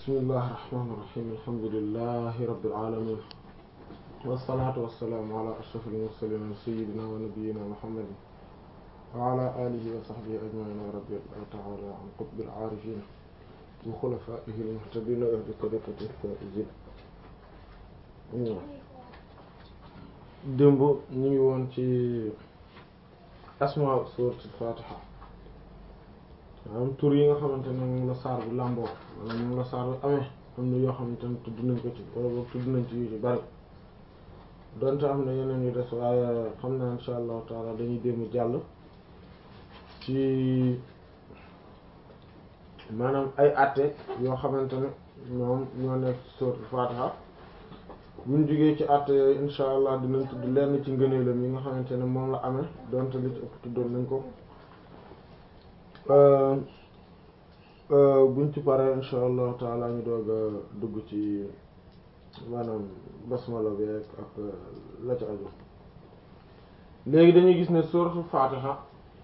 bismillahi rahmaani rahiim alhamdulillahi rabbil aalamiin wassalaatu wassalaamu ala ashrafil mursaliin sayyidina wa nabiyyina muhammadin wa ala alihi wa sahbihi ajma'iin wa radiyallahu ta'ala an qutbil aarifiin wa xulafaa'ihi al-muhtadiin wa ahli tariiqatihi al-faa'iziin démb ñu ngi woon ci asmaa suuratul faatiha maanaam tur yi nga xamante ne moom la saar bi làmboo maanaam moom la saar bi amee am na yoo xamante ne tudd nañ ko ci wala boog tudd nañ ci yu ci bari donte am na yeneen yu des waaye xam na insha allahu taala dañuy démb jàll ci maanaam ay àtte yoo xamante ne ñoom ñoo nekk ci suuratul faatiha buñ jugee ci àtte yooyu insha allah dinañ tudd lenn ci ngëneelam yi nga xamante ne moom la amee donte li ci ëpp tuddoon nañ ko buñ ci paree insha allahu taala ñu doog a dugg ci maanaam basmala bi ak la ci aju léegi dañuy gis ne suratul fatiha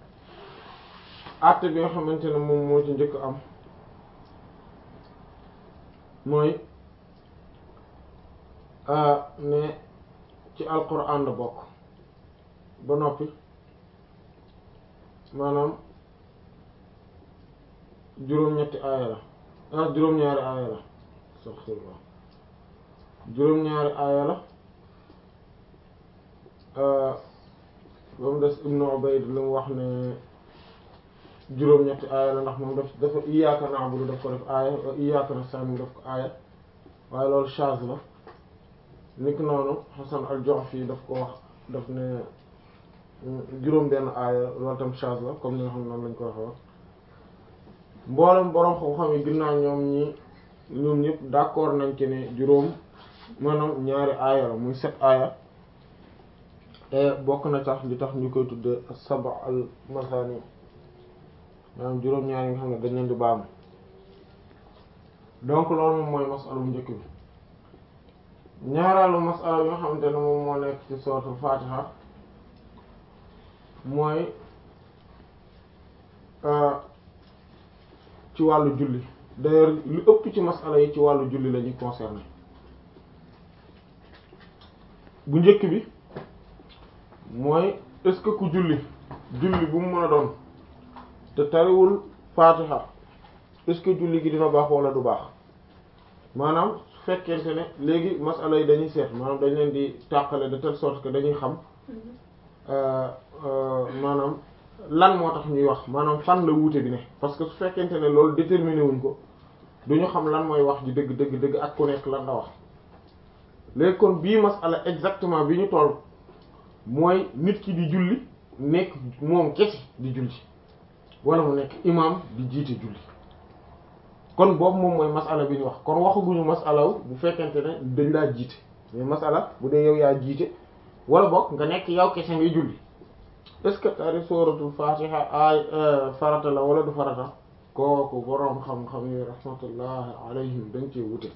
àtte bi nga xamante ne moom moo ci njëkk am mooy ne ci alquran la bokk ba noppi maanaam juróom-ñetti aaya la ah juróom-ñaari aaya la astaghfirullah juróom-ñaari aaya la ba mu des Ibnu Ubayd lu mu wax ne juróom-ñetti aaya la ndax moom daf dafa iyyaaka na'budu daf ko def aaya wa iyyaaka nasta'iin daf ko aaya waaye loolu shaaz la niki noonu Hasan al-Ju'fi daf ko wax daf ne juróom benn aaya loolu tam shaaz la comme ni nga xam ne noonu lañ ko waxee mboolem boroom xam-xam yi ginnaaw ñoom ñi ñoom ñëpp d'accord nañ ci ne juróom maanaam ñaari aaya la muy set aaya te bokk na tax li tax ñu koy tudde saba al masani maanaam juróom ñaari nga xam ne dañ leen di baamu donc loolu moom mooy masala bu njëkk bi ñaareelu masala bi nga xamante ne moom moo nekk ci suratul fatiha mooy ci wàllu julli d'ailleurs lu ëpp ci masala yi ci wàllu julli la ñuy concerné bu njëkk bi mooy est-ce que ku julli julli bu mu mën a doon te tariwul fatiha est-ce que julli gi dina baax wala du baax maanaam su fekkente ne léegi masala yi dañuy seet maanaam dañ leen di tàqale de telle sorte que dañuy xam maanaam lan moo tax ñuy wax maanaam fan la wuute bi ne parce que su fekkente ne loolu déterminé wuñ ko duñu xam lan mooy wax ji dëgg dëgg dëgg ak ku nekk lan la wax léegi kon bii masala exactement bi ñu toll mooy nit ki di julli nekk moom kese di julli wala mu nekk imam di jiite julli kon boobu moom mooy masala bi ñu wax kon waxaguñu masalaw bu fekkente ne dañ laa jiite mais masala bu dee yow yaa jiite wala boog nga nekk yow kese ngay julli est-ce que tari suratul fatiha ay farata la wala du farata kooku boroom xam-xam yi rahmatullahi alayhim dañ ci wute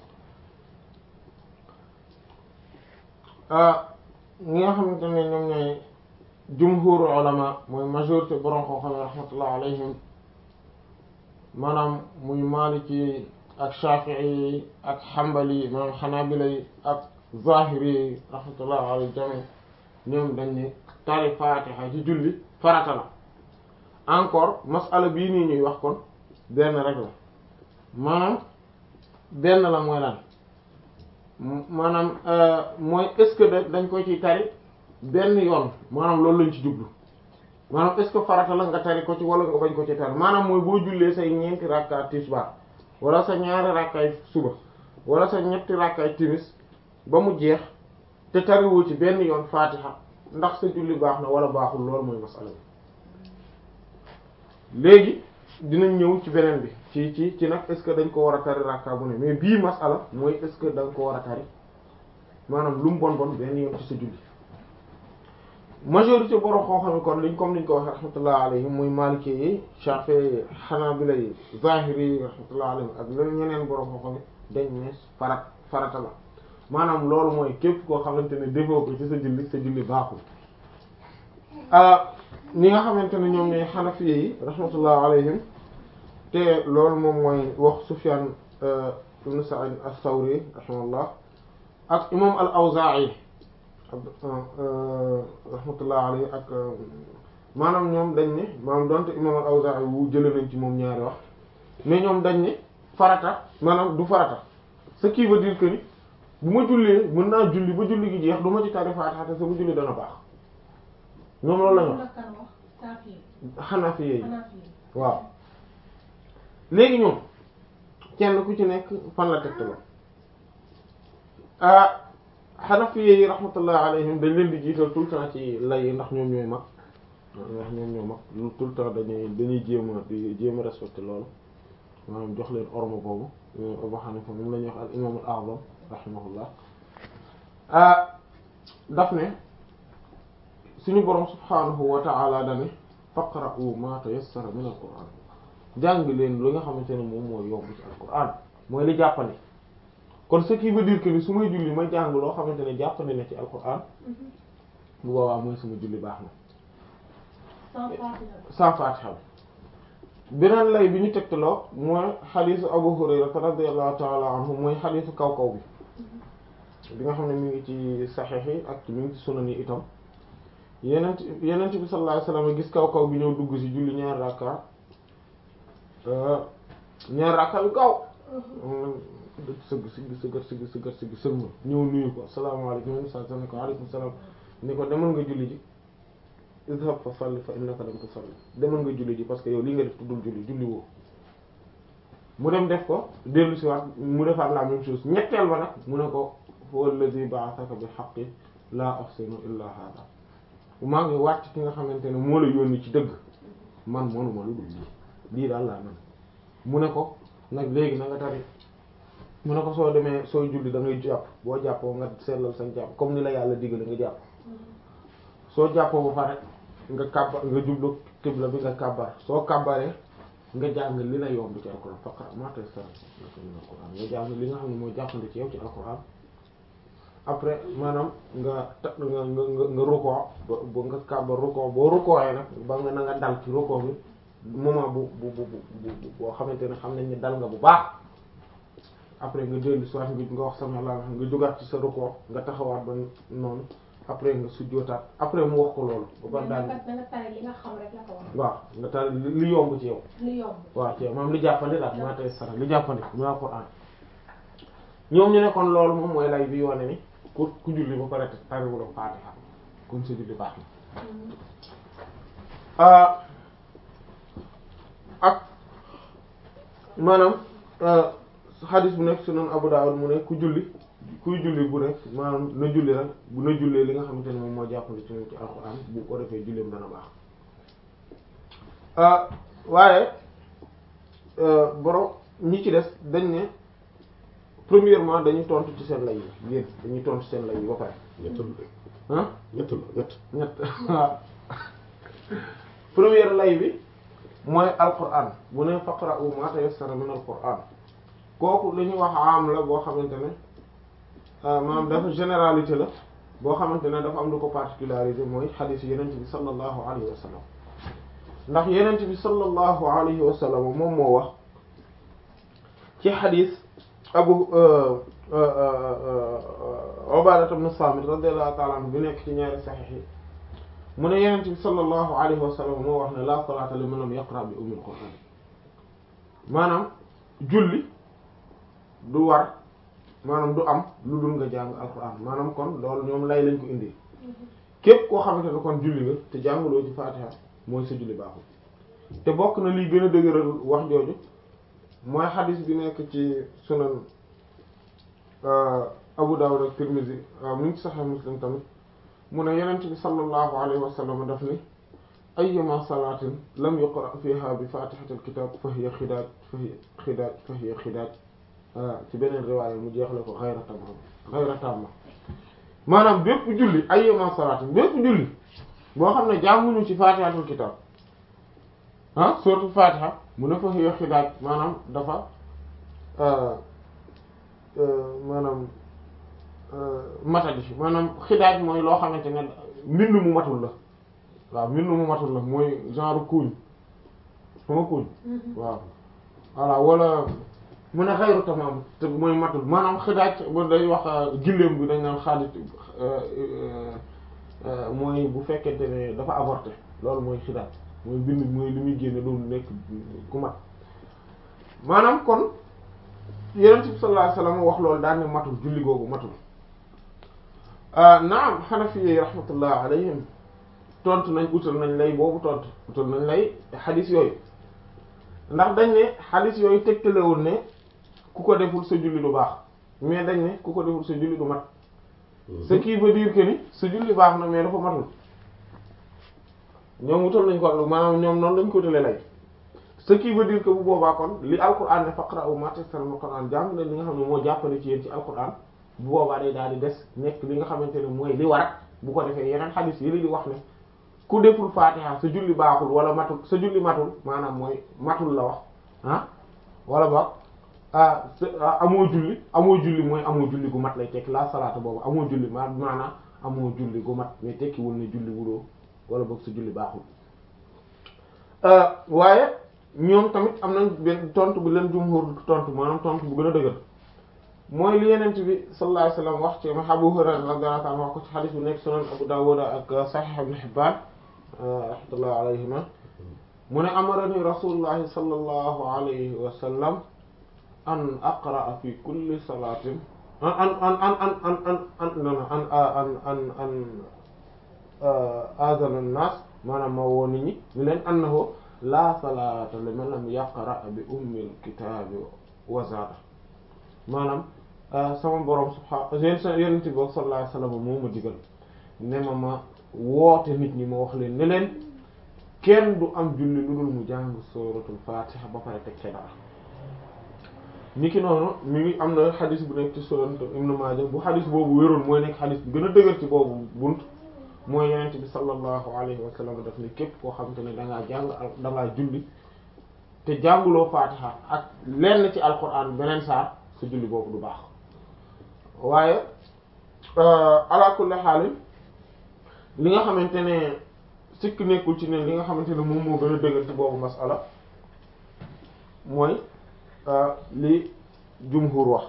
ñi nga xamante ne ñoom ñooy jumhuru ulama mooy majorité boroom xam-xam yi rahmatullahi alayhim maanaam muy maliki ak shafi'i ak hanbali maanaam hanabila yi ak zahiri yi rahmatullahi alayhi jami ñoom dañ ne tari fatiha ci julli farata la encore masala bii nii ñuy wax kon benn rek la maanaam benn la mooy lan maanaam mooy est-ce que dañ ko ci tari benn yoon maanaam loolu lañ ci jublu maanaam est-ce que farata la nga tari ko ci wala nga bañ ko ci tari maanaam mooy boo jullee say ñeenti rakkaay tisbaar wala sa ñaari rakkaay suba wala sa ñetti rakkaay timis ba mu jeex te tariwoo ci benn yoon fatiha ndax sa julli baax na wala baaxul loolu mooy masala bi léegi dinañ ñëw ci beneen bi ci ci ci nag est-ce que dañ ko war a tari rakka bu ne mais bii masala mooy est-ce que da nga ko war a tari maanaam lu mu bon bon benn yoon ci sa julli majorité borom xam-xam kon liñ comme liñ ko waxee rahmatullah alayhim muy maliki yi shafi'i hanabila yi zahiri yi rahmatullah alayhim ak leneen ñeneen borom xam-xam dañ ne farat farata la maanaam loolu mooy képp koo xamante ne defoo ko ci sa julli sa julli baaxul ñi nga xamante ne ñoom ñooy xanafiye yi rahmatullah alayhim te loolu moom mooy wax Sufyan ibn Sa'id as-Sawri rahimahullah ak imam al-Awza'i rahmatullah alayhi ak maanaam ñoom dañ ne maanaam donte imam al-Awza'i wu jële nañ ci moom ñaari wax mais ñoom dañ ne farata maanaam du farata ce qui veut dire que ni bu ma jullee mën naa julli ba julli gi jeex du ma ci tari Faatiha te sama julli dana baax ñoom loolu lañu wax Hanafi yi waaw léegi ñoom kenn ku ci nekk fan la teg la ah Hanafi yi rahmatullah alayhim dañ leen di jiital tout le temps ci lay yi ndax ñoom ñooy mag ndax ñoom ñoo mag tout le temps dañuy dañuy jéem a di jéem a respecté loolu maanaam jox leen orma boobu imam Abu Hanifa moom la ñuy wax al imam al a'zam rahimahullah ah daf ne suñu borom subhanahu wa ta'ala dane faqra'u ma tayassara min al qur'an jàng leen lu nga xamante ne moom mooy yomb ci al qur'an mooy li jàppandi kon ce qui veut dire que ni su may julli ma jàng loo xamante ne jàppandi na ci al qur'an bu boobaa mooy sama julli baax na sans fatiha beneen lay bi ñu tegtaloo mooy xadiisu Abu Hurayra radiyallahu ta'ala anhu mooy xadiisu kaw kaw bi bi nga xam ne mi ngi ci saxiix yi ak mi ngi ci sunan yi itam yenent yenent bi sallallahu alayhi wasallam gis kaw kaw bi ñëw dugg ci julli ñaar rakka ñaar rakka yu gaaw sëgg sigg sëggat sigg sëggat sigg sëlma ñëw nuyu ko asalaamaaleykum sa sa ne ko aleykum salaam ni ko demal nga julli ji idhab fa salli fa innaka lam tusalli demal nga julli ji parce que yow lii nga def tuddul julli julli woo mu dem def ko dellu si waat mu defaat la même chose ñetteel ba nag mu ne ko huwa alladhi ba'athaka bil haqqi la ahsinu illa hada maa ngi wàcc ki nga xamante ne moo la yónni ci dëgg man manuma lu dul lii lii daal laa man mu ne ko nag léegi na nga tari mu ne ko soo demee sooy julli da ngay jàpp boo jàppoo nga seetlal sa jàpp comme ni la yàlla digale nga jàpp soo jàppoo ba pare nga kàbbar nga jublu qibla bi nga kàbbar soo kàbbaree nga jàng li la yomb ci alquran faqra ma tayassara min alquran nga jàng li nga xam ne mooy jàppandi ci yow ci alquran après maanaam nga ta nga nga nga rukkoo ba ba nga kàbbar rukkoo boo rukkooyee nag ba nga na nga dal ci rukkoo bi moment bu bu bu bu boo xamante ne xam nañ ne dal nga bu baax après nga dellu soit nga nga wax sama la nga jógaat ci sa rukkoo nga taxawaat ba noonu après nga sujjootaat après mu wax ko loolu. ba pare daal da nga tari li nga xam rek la ko wax. waaw nga tari li yomb ci yow. li yomb. waaw ci yow moom li jàppandi daal maa tey sara li jàppandi mu Alxuraan ñoom ñu ne kon loolu moom mooy lay bi wane ni ku ku julli ba pare tariwul Faatiha kon sa julli baax na. ak maanaam xadis bu nekk sunan Abu Dawud mu ne ku julli. kuy julli bu rek maanaam na julli rek bu na jullee li nga xamante ne moom moo jàppale ci moom ci alxuraan bu ko defee julleem dana baax waaye borom ñi ci des dañ ne premièrement dañuy tontu ci seen lay yi yéen dañuy tontu seen lay yi ba pare. ñett ah ñett la ñett. ñett waaw première lay bi mooy alxuraan bu ne faqra'u ma tayassara min alxuraan kooku li ñuy wax am la boo xamante ne. maanaam dafa généralité la boo xamante ne dafa am lu ko particularisé mooy xadiis yenent bi sallallahu alayhi wa sallam ndax yenent bi sallallahu alayhi wa sallam moom moo wax ci xadiis abu Ubaadata ibn Saamit radiyallahu ta'ala anhu bi nekk ci ñaari saxiix yi mu ne yenent bi sallallahu alayhi wa sallam moo wax ne la salaata liman lam yaqra bi ummil qur'aan maanaam julli du war maanaam du am lu dul nga jàng alquran maanaam kon loolu ñoom lay lañ ko indi képp koo xamante ne kon julli nga te jàngaloo ci fatiha mooy sa julli baaxul te bokk na liy gën a dëgëral wax jooju mooy xadis bi nekk ci sunan Abu Dawud ak Tirmidhi mu ngi ci Sahih Muslim tamit mu ne yonent bi sallallahu alayhi wa sallam daf ni ayyuma salatin lam yuqra fiha bi fatihatil kitab fa hiya xidaaj fa hiya xidaaj fa hiya xidaaj ci beneen riwaaya mu jeexle ko xayra tamam xayra tamma maanaam bépp julli ayyuma salaatin bépp julli boo xam ne jànguñu ci fatihatul kitab ah surtout fatiha mu ne fa hiya xidaaj maanaam dafa maanaam matadi maanaam xidaaj mooy loo xamante ne mbind mu matul la waaw mbind mu matul la mooy genre kuuñ xama kuuñ waaw voilà wala mu ne xayru tamam te mooy matul maanaam xidaaj ba day wax gilleem bi dañ naan xaalis mooy bu fekkente ne dafa avorté loolu mooy xidaaj mooy bind mooy li muy génne doon nekk ku mat maanaam kon yonent bi sallallahu alayhi wasallam wax loolu daan ne matul julli googu matul naam Hanafi yi rahmatullah alayhim tontu nañ utal nañ lay boobu tontu utal nañ lay xadis yooyu ndax dañ ne xadis yooyu tegtalewul ne ku ko deful sa julli du baax mais dañ ne ku ko deful sa julli du mat ce qui veut dire que ni sa julli baax na mais dafa matul ñoom wutal nañ ko maanaam ñoom noonu lañ ko utalee lay ce qui veut dire que bu boobaa kon li alquran ne faqra'u ma tayassara min alquran jàng leen li nga xam ne moo jàppale ci yéen ci alquran bu boobaa day daal di des nekk li nga xamante ne mooy li war bu ko defee yeneen xadis yi li di wax ne ku deful fatiha sa julli baaxul wala matul sa julli matul maanaam mooy matul la wax ah wala boog ah amoo julli amoo julli mooy amoo julli gu mat lay tekki la salaata boobu amoo julli ma maanaam amoo julli gu mat mais tekkiwul ne julli wuloo wala boog sa julli baaxul waaye ñoom tamit am nañ benn tontu bu leen jumhur tontu maanaam tontu bu gën a dëgër mooy li yenent bi sallallahu alayhi wasallam wax ci ma Abu Hurayra radiyallahu anhu wax ko ci xadis bu nekk sunan Abu Dawud ak Sahih Ibn Hibban rahmatullahi alayhima mu ne amarani rasulullahi sallallahu alayhi wa sallam an aqra'a fi kulli salatin an an an an an an an an non an an an an azana an-nas maanaam ma woo nit ñi ñu leen annahu la salata liman lam yaqra bi ummil kitaabi wa zaada maanaam sama borom subhaanahu yéen sa yonent bi sallallahu alayhi wasallam moo ma digal ne ma ma woote nit ñi ma wax leen ne leen kenn du am julli lu dul mu jàng suratul fatiha ba pare teg ca dara niki noonu mi ngi am na xadis bu nekk ci sunan Ibn Maaja bu xadis boobu wéroon mooy nekk xadis bi gën a dëgër ci boobu bunt mooy yonent bi sallallahu alayhi wa sallam daf ne képp koo xamante ne da ngaa jàng da ngaa julli te jànguloo fatiha ak lenn ci alquran beneen saar sa julli boobu du baax waaye ala kulli xaalin li nga xamante ne sikk nekkul ci ne li nga xamante ne moom moo gën a dëgër ci boobu masala mooy li jumhur wax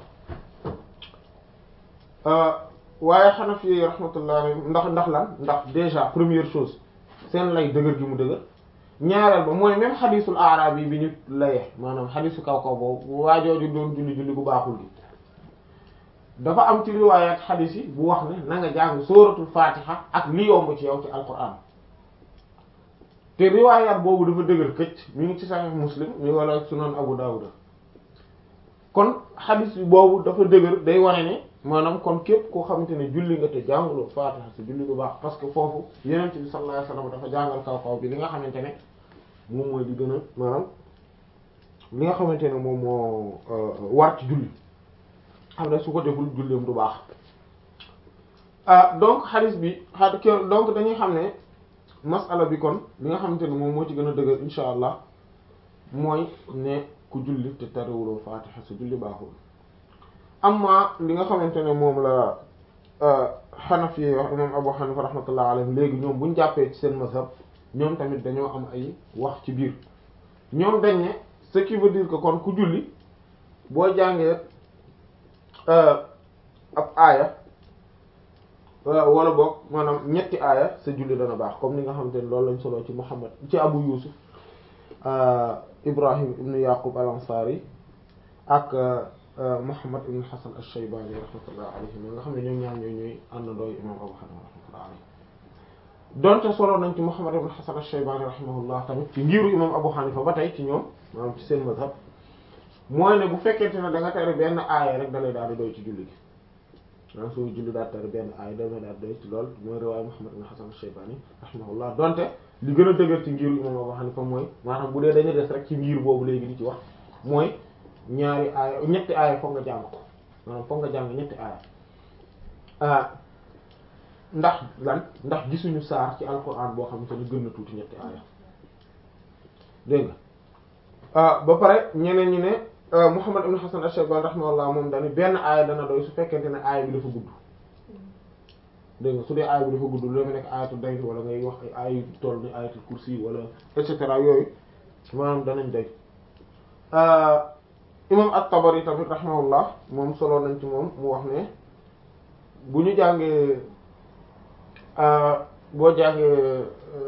waaye Hanafi yi rahmatullah ndax ndax lan ndax déjà première chose seen lay dëgër gi mu dëgër ñaareel ba mooy même xadisul aaraab yi bi ñu layee maanaam xadisu kaw kaw boobu waajooju doon julli julli bu baaxul gi dafa am ci riwaayaat xadis yi bu wax ne na nga jàng sóoratul fatiha ak li yomb ci yow ci alquran te riwaayaat boobu dafa dëgër këcc mi ngi ci sahih muslim mi wala sunan abu dawud kon xadis bi boobu dafa dëgër day wane ne maanaam kon képp koo xamante ne julli nga te jànguloo fatiha sa julli bu baax parce que foofu yenent bi sallallahu alayhi wasallam dafa jàngal kaw kaw bi li nga xamante ne moom mooy di gën a maanaam li nga xamante ne moom moo war ci julli xam ne su ko deful julleem du baax ah donc xadis bi a donc dañuy xam ne masala bi kon li nga xamante ne moom moo ci gën a dëgër insha allah mooy ne ku julli te tariwuloo fatiha sa julli baaxul amma li nga xamante ne moom la xanafi yi wax imam abu hanifa rahmatullah alayhi léegi ñoom buñ jàppee ci seen mazhab ñoom tamit dañoo am ay wax ci biir ñoom dañ ne ce qui veut dire que kon ku julli boo jàngee ab aaya wala boog maanaam ñetti aaya sa julli dana baax comme ni nga xamante ne loolu lañ solo ci muhammad ci abu yusuf ibrahim ibnu yaqub al ansari ak muhammad ibnu hasan al-shaybani rahmatullah alayhi nga xam ne ñoom ñaar ñooy ñooy àndandoo imam abu hanifa rahmatullah alayhi donte solo nañ ci muhammad ibnu hasan al-shaybani rahimahullah tamit ci ngiru imam abu hanifa ba tey ci ñoom maanaam ci seen mazhab mooy ne bu fekkente ne da nga tari benn aaya rek dalay daal di doy ci julli gi maanaam soo julli daal tari benn aaya dalay daal di doy ci lool mooy riwaaya muhammad ibnu hasan al-shaybani rahimahullah donte li gën a dëgër ci ngiru imam abu hanifa mooy maanaam bu dee dañu des rek ci ngir boobu léegi di ci wax mooy ñaari aaya ñetti aaya foog nga jàng ko maanaam foog nga jàng ñetti aaya ndax lan ndax gisuñu saar ci alquran boo xamante ne gën na tuuti ñetti aaya dégg nga ba pare ñeneen ñi ne Muhammad ibn Hasan ash-Shaybani rahimahullah moom dañu benn aaya dana doy su fekkente ne aaya bi dafa gudd dégg nga su dee aaya bi dafa gudd lu nekk ayatul dayn wala ngay wax ay aaya yu toll ni ayatul kursi wala et cetera yooyu maanaam danañ doy imam at-Tabari tamit rahimahullah moom solo nañ ci moom mu wax ne bu ñu jàngee boo jàngee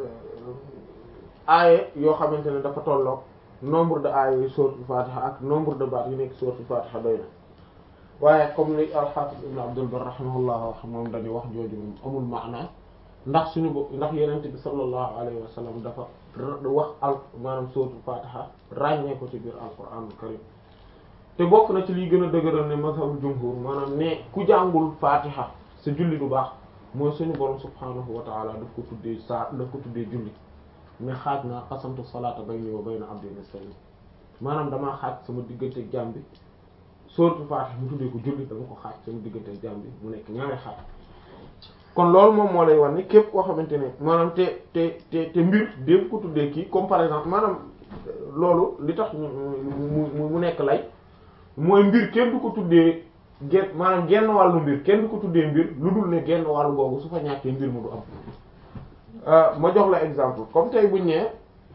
aaye yoo xamante ne dafa tolloog nombre de aaye yu suratul Fatiha ak nombre de baat yu nekk suratul Fatiha doy na waaye comme li al-Hafiz ibn Abdul Barr rahimahullah wax moom dañuy wax jooju moom amul maana ndax suñu bo ndax yenente bi sallallahu alayhi wa sallam dafa wax al maanaam suratul Fatiha ràññee ko ci biir al-Qur'an al-Karim te bokk na ci liy gën a dëgëral ne mazhabul jumhur maanaam ne ku jàngul Fatiha sa julli du baax mooy suñu borom subhanahu wa ta'ala daf ko tuddee saa daf ko tuddee julli mais xaaj naa qasamtu salaata bayni wa bayna abdi nisfayn maanaam damaa xaaj sama diggante ak jaam bi suratul Fatiha mu tuddee ko julli dama ko xaaj sama diggante ak jaam bi mu nekk ñaari xaaj kon loolu moom moo lay wan ni képp koo xamante ne maanaam te te te te mbir dépp ko tuddee kii comme par exemple maanaam loolu li tax mu mu nekk lay mooy mbir kenn du ko tuddee genn maanaam genn wàllu mbir kenn du ko tuddee mbir lu dul ne genn wàllu googu su fa ñàkkee mbir mu du am ma jox la exemple comme tey buñ ne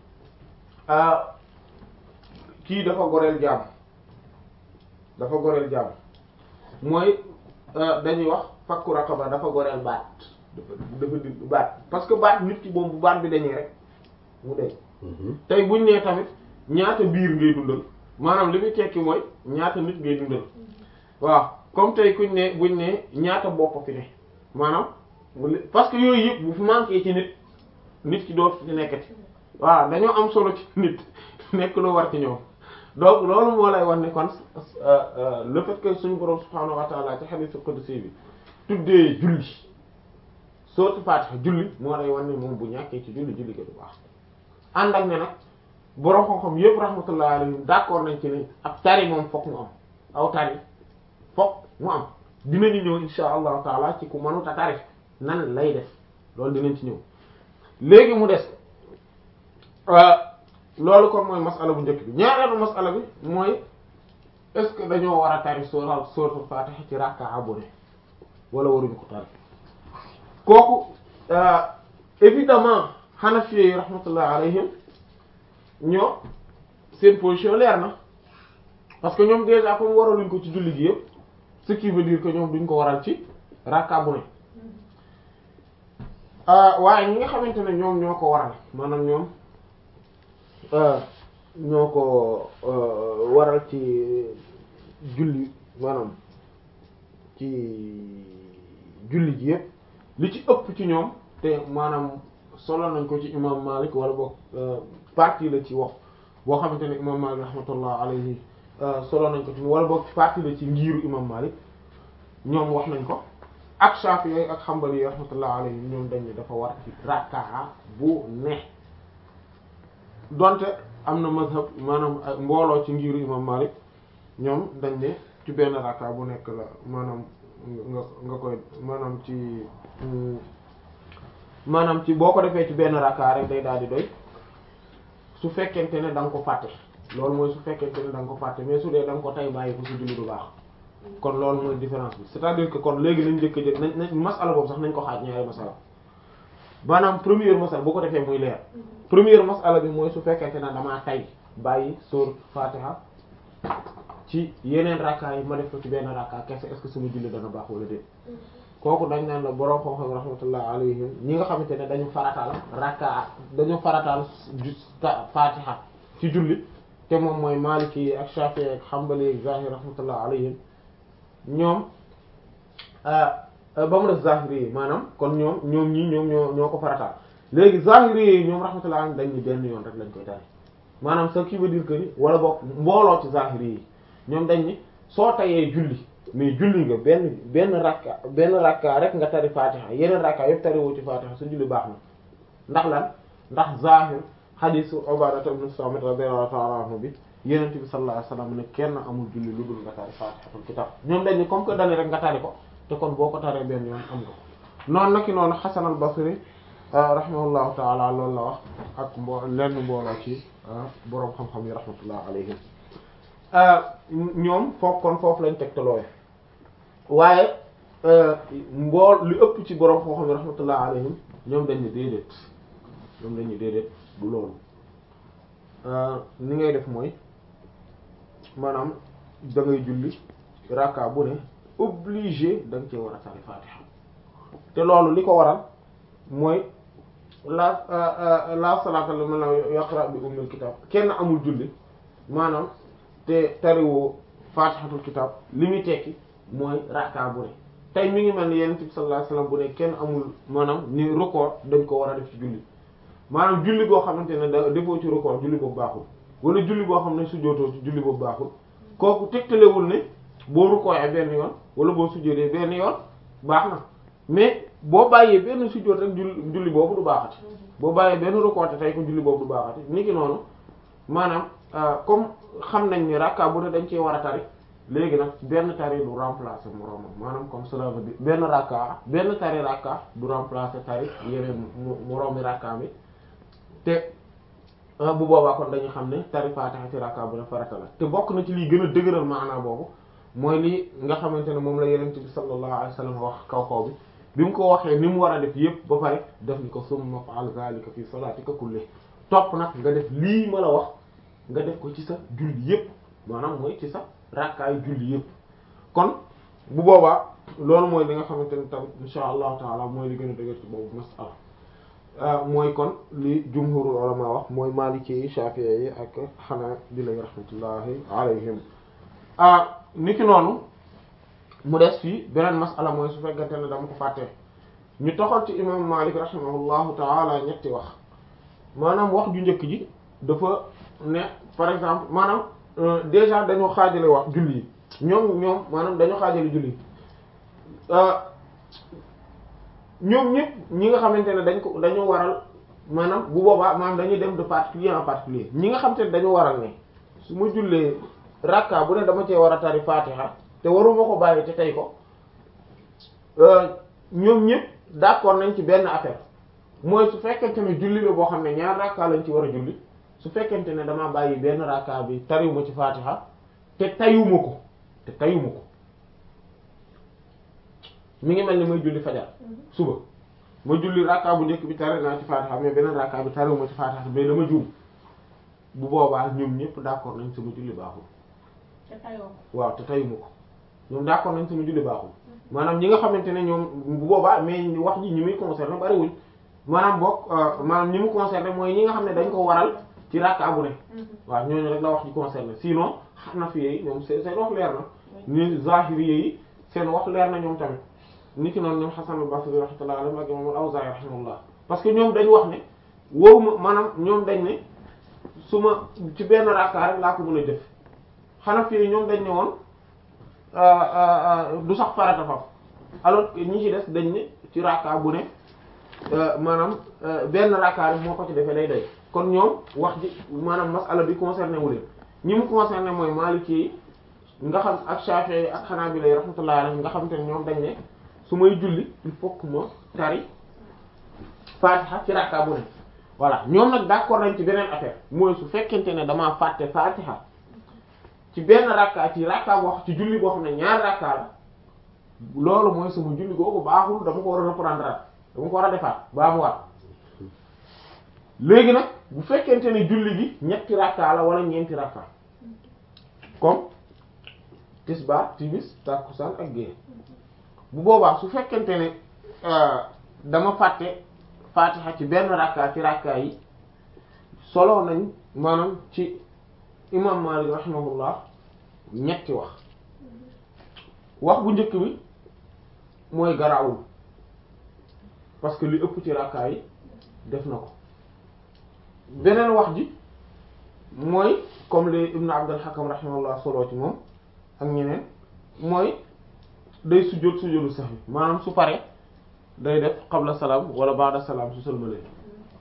kii dafa goreel jaam dafa goreel jaam mooy dañuy wax fakku raqaba dafa goreel baat dafa dafa di baat parce que baat nit ki moom bu baat bi dañuy rek mu deñ tey buñ nee tamit ñaata biir ngay dundal maanaam li muy tekki mooy ñaata nit ngay dundal waaw comme tey kuñ ne buñ ne ñaata bopp fi ne maanaam parce que yooyu yëpp bu fi manqué ci nit nit ki doo fi nekkati waaw dañoo am solo ci nit nekk lu war ci ñoom donc loolu moo lay wax ne kon le fait que suñu borom subhaanahu wa ta'ala ci hadith qudsi bi tuddee julli sourate Fatiha julli moo lay wax ne moom bu ñàkkee ci julli julli ko du baax ànd ak ne nag borom xam-xam yëpp rahmatullahi alayhim d'accord nañ ci ne ab tari moom fokk mu am aw tari fokk mu am dinañu ñëw insha allahu taala ci ku mënut a tari nan lay def loolu dinañ ci ñëw léegi mu des loolu kon mooy masala bu njëkk bi ñaareelu masala bi mooy est-ce que dañoo war a tari sóoral sóoratul Fatiha ci rakka bu ne wala waruñu ko tari kooku évidemment Hanafi yi rahmatullahi alayhim ñoo seen position leer na parce que ñoom déjà comme waraluñ ko ci julli gi yëpp ce qui veut dire que ñoom duñ ko waral ci rakka bu ne waaye ñi nga xamante ne ñoom ñoo ko waral maanaam ñoom ñoo ko waral ci julli maanaam ci julli gi yëpp li ci ëpp ci ñoom te maanaam solo nañ ko ci imam Malik wala boog partie la ci wax boo xamante ne imam Malik rahmatullah alayhi solo nañ ko ci wala boog partie la ci ngiiru imam Malik ñoom wax nañ ko ak Shafi'i ak Hanbali rahmatullah alayhi ñoom dañ ne dafa war ci rakkaa bu ne donte am na mazhab maanaam mbooloo ci ngiiru imam Malik ñoom dañ ne ci benn rakkaa bu nekk la maanaam nga nga koy maanaam ci maanaam ci boo ko defee ci benn rakkaa rek day daal di doy su fekkente ne da nga ko fàtte loolu mooy su fekkente ne da nga ko fàtte mais su dee da nga ko tay bàyyi ko su julli du baax kon loolu mooy différence bi c'est-à-dire que kon léegi nañ njëkk a jël nañ nañ masala boobu sax nañ ko xaaj ñaari masala maanaam première masala bu ko defee muy leer première masala bi mooy su fekkente ne damaa tay bàyyi sóor Fatiha ci yeneen rakkaa yi ma def ko ci benn rakkaa kese est-ce que sama julli dana baax wala déet kooku dañ naan la borom xam-xam rahmatullah alayhim ñi nga xamante ne dañu farataal rakkaa dañu farataal Fatiha ci julli te moom mooy Maliki yi ak Shafi'i ak Hanbali ak Zahiri rahmatullah alayhim ñoom ba mu def Zahiri yi maanaam kon ñoom ñoom ñii ñoom ñoo ñoo ko farataal léegi Zahiri yi ñoom rahmatullah alayhim dañ ni benn yoon rek lañ koy tari maanaam ce qui veut dire que ni wala boog mbooloo ci Zahiri yi ñoom dañ ni soo tayee julli mais julli nga benn benn rakka benn rakka rek nga tari Fatiha yeneen rakka yëpp tari woo ci Fatiha sa julli baax na ndax lan ndax Zahir hadisu Ubaadata ibn Saamit radiyallahu ta'ala anhu bi Yonent bi sallallahu alayhi wasallam ne kenn amul julli lu dul nga tari Fatihatul kitab ñoom dañ ni comme que dañu rek nga tari ko te kon boo ko taree benn yoon am nga ko noonu naki noonu Hasan al-Basri rahimahullahu ta'ala loolu la wax ak mbo lenn mbooloo ci boroom xam-xam yi rahmatullah alayhim ñoom foofu kon foofu lañ tegtaloowe waaye mbool li ëpp ci boroom xam-xam yi rahmatullah alayhim ñoom dañ ni déedéet ñoom dañ ni déedéet du loolu ni ngay def mooy maanaam da ngay julli rakka bu ne obligé da nga cee war a tari fatiha te loolu li ko waral mooy la la salata liman lam yaqra bi ummil kitab kenn amul julli maanaam te tariwoo fatihatul kitab li muy tekki mooy rakka bu ne tey mi ngi mel ni yonent bi sallallahu alayhi wasallam bu ne kenn amul maanaam ni record dañ ko war a def ci julli maanaam julli boo xamante ne da defoo ci record julli boobu baaxul wala julli boo xam ne sujjóotoo ci julli boobu baaxul kooku tegtalewul ne boo rukkooyee benn yoon wala boo sujjóotee benn yoon baax na mais boo bàyyee benn sujjóot rek julli julli boobu du baaxati boo bàyyee benn rukkoo te tey ko julli boobu du baaxati niki noonu maanaam comme xam nañ ni rakka bu ne dañ cee war a tari léegi nag benn tari du remplacer moroomam maanaam comme cela veut dire benn rakka benn tari rakka du remplacer tari yeneen moroomi rakka bi te bu boobaa kon dañu xam ne tari Fatiha ci rakka bu ne farata la te bokk na ci lii gën a dëgëral maanaam boobu mooy lii nga xamante ne moom la Yonent bi sallallahu alayhi wasallam wax kaw kaw bi bi mu ko waxee ni mu war a def yépp ba pare def ni ko summa fa'al zalika fi salatika kulli topp nag nga def lii ma la wax nga def ko ci sa julli yépp maanaam mooy ci sa rakkaayu julli yépp kon bu boobaa loolu mooy li nga xamante ne tam insha allahu taala mooy li gën a dëgër ci boobu masala mooy kon li jumhurul ulama wax mooy maliki yi shafi'i yi ak xanaa bi lay rahmatullahi alayhim ah niki noonu mu des fii beneen masala mooy su fekkente ne dama ko fàtte ñu toxal ci imam malik rahimahullahu taala ñetti wax maanaam wax ju njëkk ji dafa ne par exemple maanaam déjà dañoo xaajale wax julli yi ñoom ñoom maanaam dañoo xaajale julli yi ñoom ñëpp ñi nga xamante ne dañ ko dañoo waral maanaam bu boobaa maanaam dañuy dem de particulier en particulier ñi nga xamante ne dañoo waral ne su ma jullee rakka bu ne dama cee war a tari fatiha te waruma ko bàyyi te tey ko ñoom ñëpp d'accord nañ ci benn affaire mooy su fekkente ne julli la boo xam ne ñaar rakka lañ ci war a julli su fekkente ne damaa bàyyi benn rakka bi tariwuma ci fatiha te tayuma ko te tayuma ko mi ngi mel ni may julli fajar suba ma julli rakka bu njëkk bi tari naa ci fatiha mais beneen rakka bi tariwuma ci fatiha mais dama juum bu boobaa ñoom ñëpp d'accord nañ sama julli baaxul te tayoo waaw te tayuma ko ñoom d'accord nañ sama julli baaxul maanaam ñi nga xamante ne ñoom bu boobaa mais wax ji ñi muy concerné bariwuñ maanaam boog maanaam ñi mu concerné mooy ñi nga xam ne dañ ko waral ci rakka bu ne waaw ñooñu rek la wax ji concerné sinon Hanafi yi ñoom seen seen wax leer na ni Zahiri yi seen wax leer na ñoom tamit nit ki noonu ñoom Hasan al-Basri rahmatullahi alayhi ak imam al-Awza'i rahimahullah parce que ñoom dañ wax ne waruma maanaam ñoom dañ ne su ma ci benn rakka rek laa ko mën a jëf Hanafi yi ñoom dañ ne woon du sax farata faf alors que ñi ci des dañ ne ci rakka bu ne maanaam benn rakka rek moo ko ci defee day doy kon ñoom wax ji maanaam masala bi concerné wu leen ñi mu concerné mooy Maliki yi nga xam ak Shafi'i ak Hanabila yi rahmatullahi alayhim nga xam te ne ñoom dañ ne su may julli il faut que ma tari Fatiha ci rakka bu ne voilà ñoom nag d'accord nañ ci beneen affaire mooy su fekkente ne damaa fàtte Fatiha ci benn rakka ci rakka boo xam ci julli boo xam ne ñaar rakka la loolu mooy sama julli googu baaxul dama ko war a reprendre dama ko war a defaat baa mu war léegi nag bu fekkente ne julli gi ñetti rakka la wala ñeenti rakka comme tisbaar timis takkusaan ak génn bu boobaa su fekkente ne dama fàtte fatiha ci benn rakka ci rakka yi solo nañ maanaam ci imam Malik rahimahullah ñetti wax wax bu njëkk bi mooy garaawul parce que li ëpp ci rakka yi def na ko beneen wax ji mooy comme li Ibn Abdul Hakam rahimahullah solo ci moom ak ñeneen mooy day sujjóot sujjóotu sahwi maanaam su pare day def qabla salaam wala ba'da salaam su sëlmalee